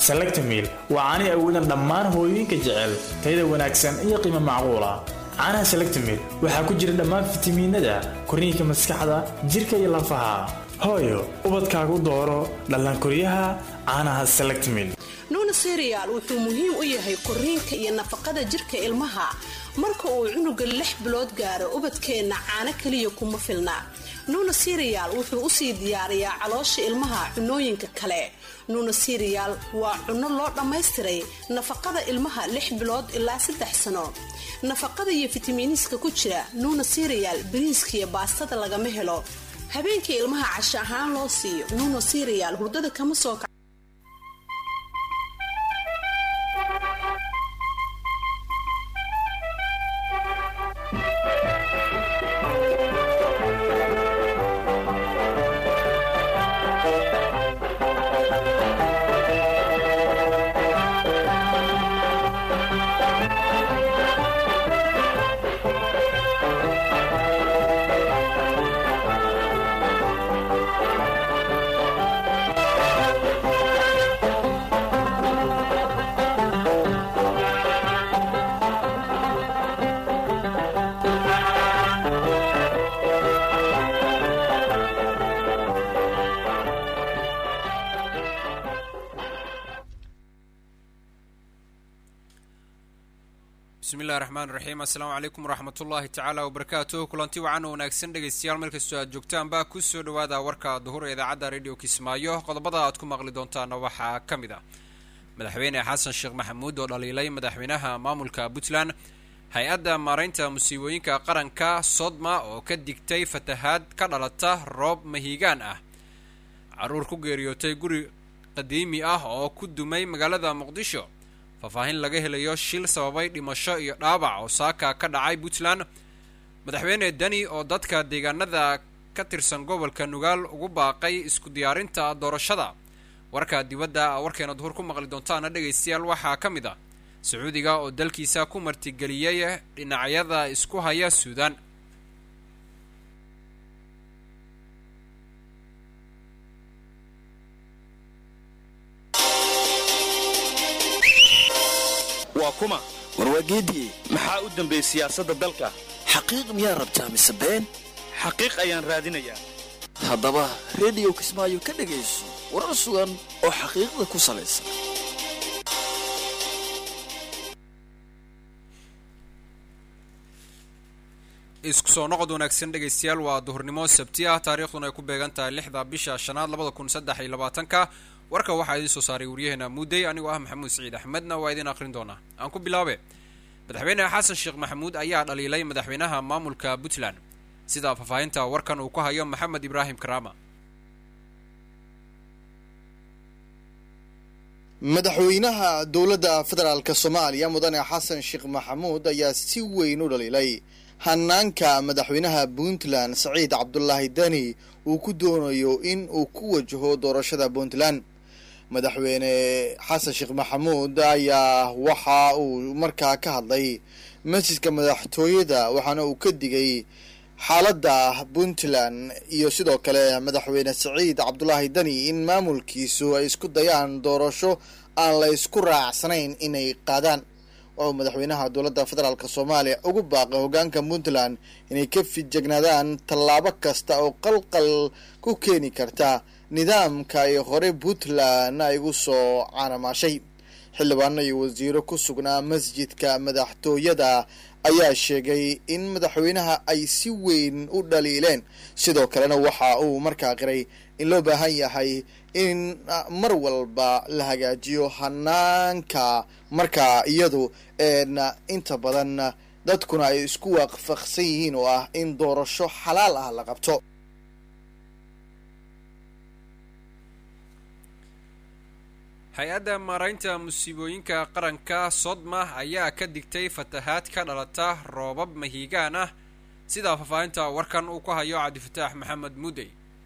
selectamiil waa caani awoodan dhammaan hooyooyinka jecel tayada wanaagsan iyo qiimo macquula caanaha selectamiil waxaa ku jira dhammaan fitamiinada korniinka maskaxda jirka iyo lafaha hooyo ubadkaagu dooro dhallaankoryaha caanaha selectamiil nuuna serial wuxuu muhiim u yahay korriinka iyo nafaqada jirka ilmaha marka uu cunuga lix bilood gaaro ubadkeenna caano keliya kuma filna nuuna serial wuxuu usii diyaariyaa caloosha ilmaha cunooyinka kale nuuna serial waa cunno loo dhammaystiray nafaqada ilmaha lix bilood ilaa saddex sano nafaqada iyo fitamiiniska ku jira nuuna serial bariiska iyo baastada lagama helo habeenkii ilmaha casho ahaan loo siiyo nuuna serial hurdada kama soo bismillahi raxmaan raxiim assalaamu calaykum waraxmatullaahi tacaala wabarakaatuh kulanti wacan oo wanaagsan dhegaystayaal meel kastoo aad joogtaanba kusoo dhawaada warka duhur ee idaacadda radio kismaayo qodobada aad ku maqli doontaana waxaa ka mid ah madaxweyne xasan sheekh maxamuud oo dhaliilay madaxweynaha maamulka puntland hay-adda maaraynta musiibooyinka qaranka sodma oo ka digtay fatahaad ka dhalata roob mahiigaan ah caruur ku geeriyootay guri qadiimi ah oo ku dumay magaalada muqdisho faahfaahin laga helayo shil sababay dhimasho iyo dhaawac oo saaka ka dhacay puntland madaxweyne deni oo dadka deegaanada ka tirsan gobolka nugaal ugu baaqay isku diyaarinta doorashada warka dibadda warkeena duhur ku maqli doontaana dhegaystayaal waxaa ka mid ah sacuudiga oo dalkiisa ku martigeliyey dhinacyada isku haya suudaan waa kuma warwaageediye maxaa u dambeeyey siyaasadda dalka xaqiiq miyaa rabtaa mise been xaqiiq ayaan raadinayaa haddaba rediyo kismaayo ka dhegayso warar sugan oo xaqiiqda ku salaysan isku soo noqod wanaagsan dhegaystayaal waa duhurnimo sabti ah taariikhduna ay ku beegan tahay lixda bisha shanaad labada kun saddex iyo labaatanka warka waxaa idiin soo saaray waryaheena muudey anigoo ah maxamuud siciid axmedna waa idiin aqrin doonaa aan ku bilaabe madaxweyne xasan sheekh maxamuud ayaa dhaliilay madaxweynaha maamulka puntland sida faahfaahinta warkan uu ku hayo maxamed ibraahim karaama madaxweynaha dowladda federaalk soomaaliya mudane xasan sheekh maxamuud ayaa si weyn u dhaliilay hanaanka madaxweynaha puntland saciid cabdulaahi deni uu ku doonayo in uu ku wajaho doorashada puntland madaxweyne xasan sheekh maxamuud ayaa waxa uu markaa ka hadlay masjidka madaxtooyada waxaana uu ka digay xaaladda puntland iyo sidoo kale madaxweyne saciid cabdulaahi deni in maamulkiisu ay isku dayaan doorasho aan la isku raacsanayn inay qaadaan waxuu madaxweynaha dowladda federaalk soomaaliya ugu baaqay hogaanka puntland inay ka fijegnaadaan tallaabo kasta oo qalqal ku keeni karta nidaamka ay hore puntland ay ugu soo caanamaashay xildhibaano iyo wasiiro ku sugnaa masjidka madaxtooyada ayaa sheegay in madaxweynaha ay si weyn u dhaliileen sidoo kalena waxa uu markaa qiray in loo baahan yahay in mar walba la hagaajiyo hanaanka markaa iyadu inta badan dadkuna ay isku waafaqsan yihiin oo ah in doorasho xalaal ah la qabto hay-adda maaraynta musiibooyinka qaranka sodma ayaa ka digtay fatahaad ka dhalata roobab mahiigaan ah sida faahfaahinta warkan uu ku hayo cabdifataax maxamed mudey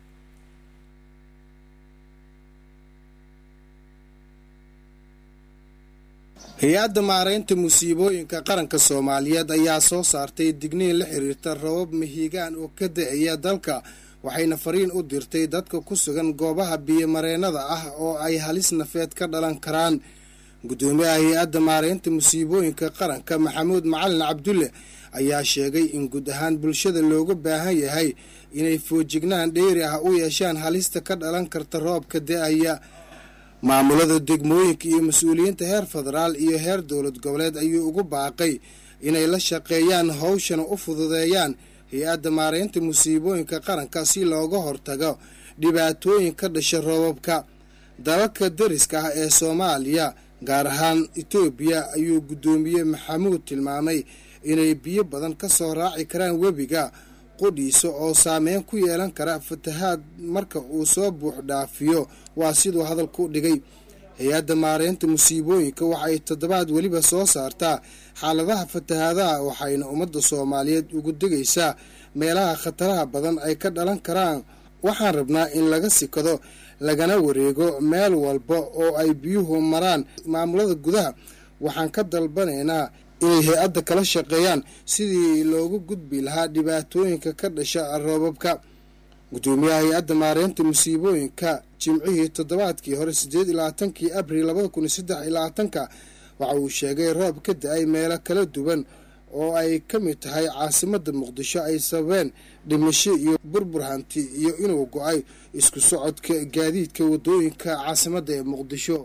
hay-adda maaraynta musiibooyinka qaranka soomaaliyeed ayaa soo saartay digniin la xiriirta rabab mahiigaan oo ka da-aya dalka waxayna fariin u dirtay dadka ku sugan goobaha biyomareennada ah oo ay halis nafeed ka dhalan karaan guddoomiyaha hay-adda maareynta musiibooyinka qaranka maxamuud macalin cabdulle ayaa sheegay in guud ahaan bulshada looga baahan yahay inay foojignaan dheeri ah u yeeshaan halista ka dhalan karta roobka da-aya maamulada degmooyinka iyo mas-uuliyiinta heer federaal iyo heer dowlad goboleed ayuu ugu baaqay inay la shaqeeyaan howshana u fududeeyaan hay-adda maareynta musiibooyinka qaranka si looga hortago dhibaatooyin ka dhasha roobabka dalalka dariska ah ee soomaaliya gaar ahaan etoobiya ayuu guddoomiye maxamuud tilmaamay inay biyo badan ka soo raaci karaan webiga qudhiisa oo saameyn ku yeelan kara fatahaad marka uu soo buux dhaafiyo waa siduu hadalku dhigay hay-adda maareynta musiibooyinka waxay toddobaad weliba soo saartaa xaaladaha fatahaadaha waxayna ummadda soomaaliyeed ugu degaysaa meelaha khataraha badan ay ka dhalan karaan waxaan rabnaa in laga sikado lagana wareego meel walba oo ay biyuhu maraan maamulada gudaha waxaan ka dalbanaynaa inay hay-adda kala shaqeeyaan sidii loogu gudbi lahaa dhibaatooyinka ka dhasha roobabka guddoomiyaha hay-adda maareynta musiibooyinka jimcihii toddobaadkii hore sideed iyo labaatankii abril labada kun iyo saddex iyo labaatanka waxa uu sheegay roob ka da-ay meelo kala duwan oo ay ka mid tahay caasimadda muqdisho ay sababeen dhimasho iyo burbur hanti iyo inuu go-ay isku socodka gaadiidka wadooyinka caasimadda ee muqdisho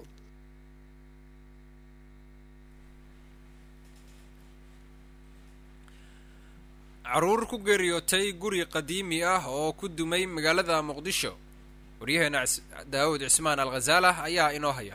caruur ku geeriyootay guri qadiimi ah oo ku dumay magaalada muqdisho waryaheena daawud cismaan al khazaalah ayaa inoo haya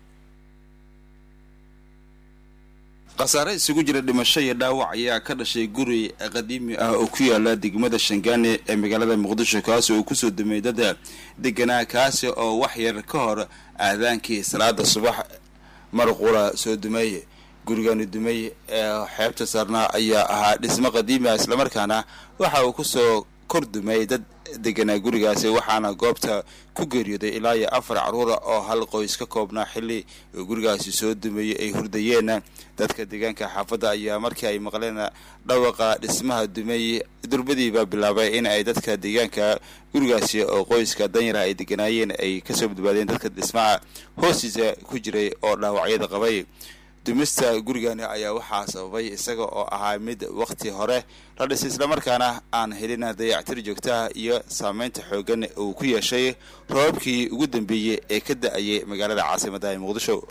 khasaare isugu jira dhimasho iyo dhaawac ayaa ka dhashay guri qadiimi ah oo ku yaala degmada shangaane ee magaalada muqdisho kaasi oo kusoo dumay dada deganaa kaasi oo wax yar ka hor aadaankii salaada subax marqura soo dumay gurigani dumay ee xeebta saarnaa ayaa ahaa dhismo qadiimi ah islamarkaana waxa uu kusoo kor dumay dad deganaa gurigaasi waxaana goobta ku geeriyooday ilaa iyo afar caruura oo hal qoys ka koobnaa xilli uu gurigaasi soo dumeeyey ay hurdayeen dadka deegaanka xaafadda ayaa markii ay maqleen dhawaqa dhismaha dumay durbadiiba bilaabay in ay dadka deegaanka gurigaasi oo qoyska danyara ay deganaayeen ay kasoo badbaadeen dadka dhismaha hoostiisa ku jiray oo dhaawacyada qabay dumista gurigani ayaa waxaa sababay isaga oo ahaa mid waqti hore la dhisay islamarkaana aan helin dayactir joogtaha iyo saameynta xoogan uu ku yeeshay roobabkii ugu dambeeyey ee ka da-ayay magaalada caasimadda ee muqdisho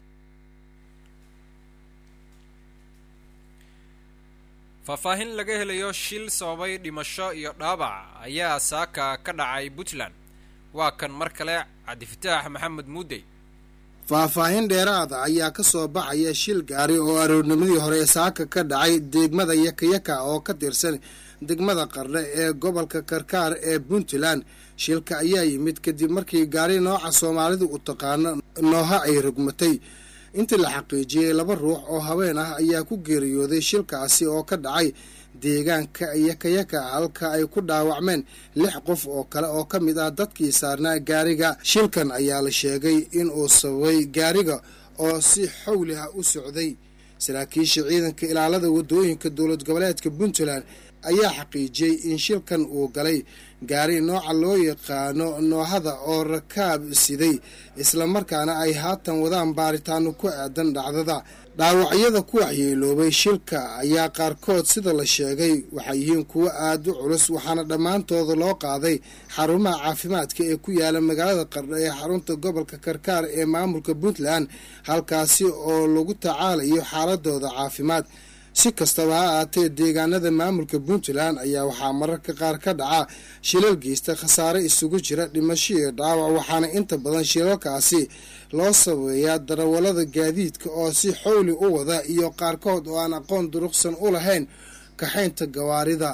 faahfaahin laga helayo shil sababay dhimasho iyo dhaabac ayaa saaka ka dhacay puntland waa kan mar kale cabdifataax maxamed muudey faahfaahin dheeraada ayaa ka soo baxaya shil gaari oo aroornimadii hore saaka ka dhacay degmada yakayaka oo ka tirsan degmada qardhe ee gobolka karkaar ee puntland shilka ayaa yimid kadib markii gaari nooca soomaalidu u taqaano nooha ay rogmatay intii la xaqiijiyey laba ruux oo haween ah ayaa ku geeriyooday shilkaasi oo ka dhacay deegaanka yakayaka halka ay ku dhaawacmeen lix qof oo kale oo ka mid ah dadkii saarnaa gaariga shilkan ayaa la sheegay inuu sababay gaariga oo si xawli ah u socday saraakiisha ciidanka ilaalada wadooyinka dowlad goboleedka puntland ayaa xaqiijiyey in shilkan uu galay gaari nooca loo yaqaano noohada oo rakaab siday islamarkaana ay haatan wadaan baaritaano ku aadan dhacdada dhaawacyada ku waxyeeloobay shilka ayaa qaarkood sida la sheegay waxay yihiin kuwo aada u culus waxaana dhammaantooda loo qaaday xarumaha caafimaadka ee ku yaala magaalada qardho ee xarunta gobolka karkaar ee maamulka puntland halkaasi oo lagu tacaalayo xaaladooda caafimaad si kastaba ha ahaatee deegaanada maamulka puntland ayaa waxaa mararka qaar ka dhaca shilal geysta khasaare isugu jira dhimasho iyo dhaawac waxaana inta badan shilalkaasi loo sabeeyaa darawallada gaadiidka oo si xowli u wada iyo qaarkood oo aan aqoon duruqsan u lahayn kaxaynta gawaarida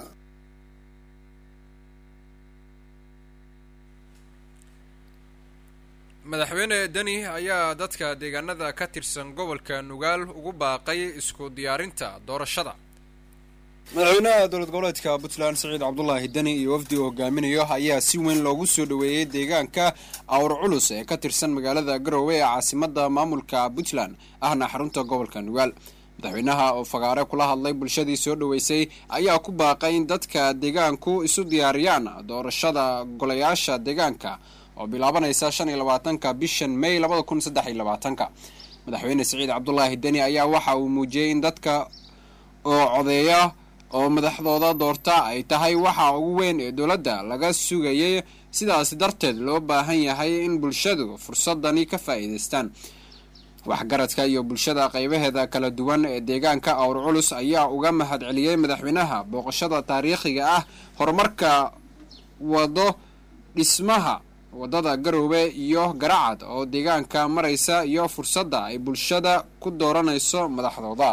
madaxweyne deni ayaa dadka deegaanada ka tirsan gobolka nugaal ugu baaqay isku diyaarinta doorashada madaxweynaha dowlad goboleedka puntland siciid cabdulaahi deni iyo wafdi uu hogaaminayo ayaa si weyn loogu soo dhoweeyey deegaanka awr culus ee ka tirsan magaalada garowe ee caasimada maamulka puntland ahna xarunta gobolka nugaal madaxweynaha oo fagaare kula hadlay bulshadii soo dhoweysay ayaa ku baaqay in dadka deegaanku isu diyaariyaan doorashada golayaasha deegaanka oo bilaabanaysa shan iyo labaatanka bishan may labada kun saddex iyo labaatanka madaxweyne siciid cabdulaahi deni ayaa waxa uu muujiyey in dadka oo codeeya oo madaxdooda doorta ay tahay waxa ugu weyn ee dowladda laga sugayay sidaasi darteed loo baahan yahay in bulshadu fursadani ka faa'iidaystaan waxgaradka iyo bulshada qaybaheeda kala duwan ee deegaanka awr culus ayaa uga mahad celiyey madaxweynaha booqashada taariikhiga ah horumarka wado dhismaha wadada garoobe iyo garacad oo deegaanka maraysa iyo fursadda ay bulshada ku dooranayso madaxdooda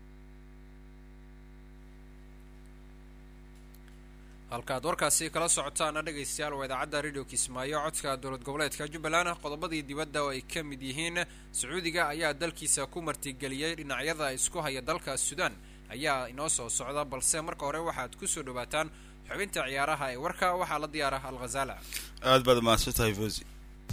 halkaad warkaasi kala socotaana dhegaystayaal waa idaacadda radio kismaayo codka dowlad goboleedka jubbaland qodobadii dibadda oo ay ka mid yihiin sacuudiga ayaa dalkiisa ku martigeliyey dhinacyada isku haya dalka suudaan ayaa inoo soo socda balse marka hore waxaad kusoo dhawaataan xubinta ciyaaraha ee warka waxaa la diyaara alkhazaala aad baad mahadsan tahay fosi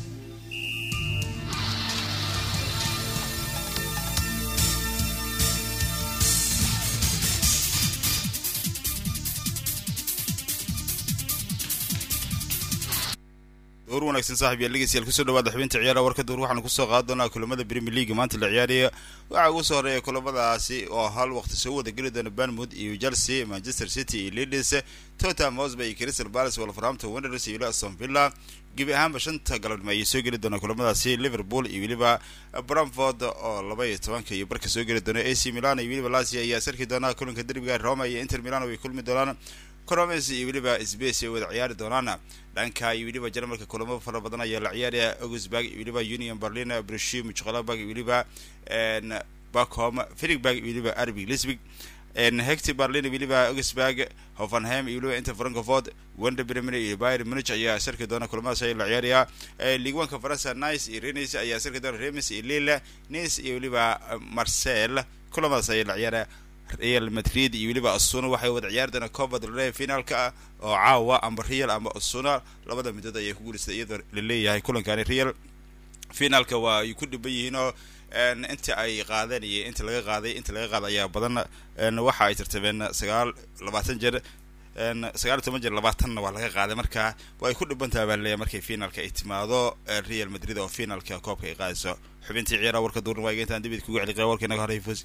door wanaagsan saaxib yaal dhegeystayaal kusoo dhawaada xubinta ciyaaraha warka door waxaanu kusoo qaadi doonaa kulamada premier league maanta la ciyaaraya waxaa ugu soo horeeya kulamadaasi oo hal waqti soo wada geli doona banmouth iyo chelsea manchester city iyo leeds tottenham hotspur iyo crystal palace wolverhampton wanderers iyo weliba aston villa gebi ahaanba shanta galabnimo ayay soo geli doonaa kulamadaasi liverpool iyo weliba bramford oo laba iyo tobanka iyo barka soo geli doona ac milan iyo weliba lazia ayaa sarki doonaa kulanka derbiga roma iyo inter milan way kulmi doonaan cromes iyo weliba space ay wada ciyaari doonaan dhanka iyo weliba jarmalka kulamo fara badan ayaa la ciyaaraya augsburg iyo weliba union berlin brushim mchqalabag iyo weliba bacom philipburg iyo weliba arbig lisbig hecti berlin iyo weliba augsburg hoffenheim iyo weliba inter frankfurt wonder bremen iyo bayern munich ayaa sarki doona kulamadaas ayaa la ciyaaraya liigwanka faransa nice iyo renis ayaa sarki doona remis iyo lille nice iyo weliba marcel kulamadaas ayaa la ciyaaraya real madrid iyo weliba asuna waxay wada ciyaari doonaa copa del rey finaalka ah oo caawa amba real amba asuna labada midood ayay ku guuleystay iyadoo laleeyahay kulankani real finaalka waa ay ku dhiban yihiin oo inta ay qaadeen iyo inta laga qaaday inta laga qaaday ayaa badan waxa ay tartameen sagaal labaatan jeer sagaal iyo toban jeer labaatanna waa laga qaaday marka waa ay ku dhibantaha baa laleeyahay markay finaalka ay timaado real madrid oo finaalka koobka ay qaadayso xubintii ciyaaraha warka duurna waa intaan dibid kugu celi qaba warka inaga horey fosi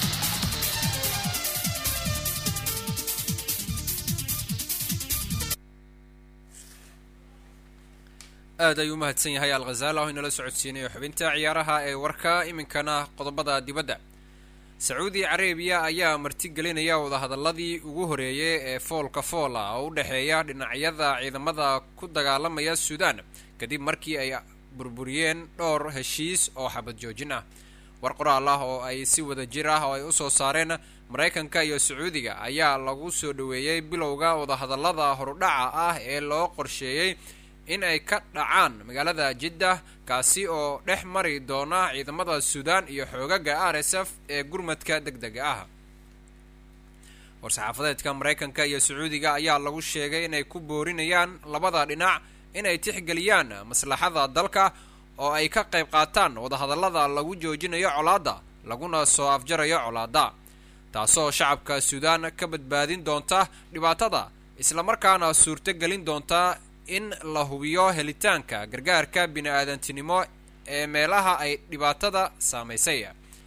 aad ayuu umahadsan yahay alkhazaala oo inala socodsiinayo xubinta ciyaaraha ee warka iminkana qodobada dibadda sacuudi carabiya ayaa martigelinaya wadahadaladii ugu horeeyay ee foolka foola oo u dhexeeya dhinacyada ciidamada ku dagaalamaya suudaan kadib markii ay burburiyeen dhowr heshiis oo xabad joojin ah war qoraal ah oo ay si wada jir ah oo ay usoo saareen maraykanka iyo sacuudiga ayaa lagu soo dhoweeyey bilowga wadahadalada horudhaca ah ee loo qorsheeyey in ay ka dhacaan magaalada jiddah kaasi oo dhex mari doona ciidamada suudaan iyo xoogaga r s f ee gurmadka deg dega ah war-saxaafadeedka maraykanka iyo sacuudiga ayaa lagu sheegay inay ku boorinayaan labada dhinac inay tixgeliyaan maslaxada dalka oo ay ka qayb qaataan wadahadallada lagu joojinayo colaadda laguna soo afjarayo colaadda taasoo shacabka suudaan ka badbaadin doonta dhibaatada islamarkaana suurto gelin doonta in la hubiyo helitaanka gargaarka bini-aadantinimo ee meelaha ay dhibaatada saamaysay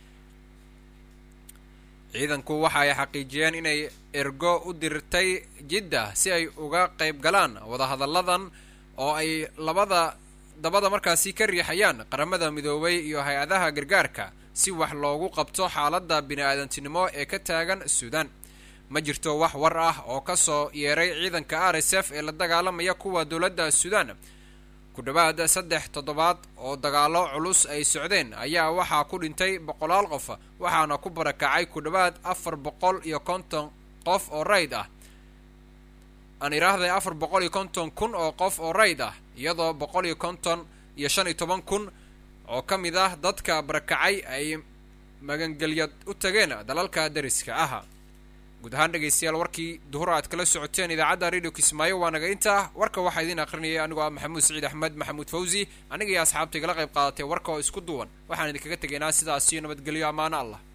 ciidanku waxa ay xaqiijiyeen inay ergo u dirtay jidda si ay uga qayb galaan wadahadalladan oo ay labada dabada markaasi ka riixayaan qaramada midoobay iyo hay-adaha gargaarka si wax loogu qabto xaaladda bini-aadantinimo ee ka taagan suudaan ma jirto wax war ah oo ka soo yeeray ciidanka r s f ee la dagaalamaya kuwa dowladda suudaan ku dhowaad saddex toddobaad oo dagaalo culus ay socdeen ayaa waxaa ku dhintay boqolaal qof waxaana ku barakacay ku dhowaad afar boqol iyo konton qof oo rayd ah aan idhaahday afar boqol iyo konton kun oo qof oo rayd ah iyadoo boqol iyo konton iyo shan iyo toban kun oo ka mid ah dadka barakacay ay magangelyad u tageen dalalka dariska ah guud ahaan dhegaystayaal warkii duhur aad kala socoteen idaacadda radio kismaayo waa naga intaa warka waxaa idiin aqrinayay anigoo ah maxamuud saciid axmed maxamuud fawsi aniga iyo asxaabta igala qayb qaadatay warka oo isku duwan waxaan idinkaga tegaynaa sidaasiyo nabadgelyo ammaano allah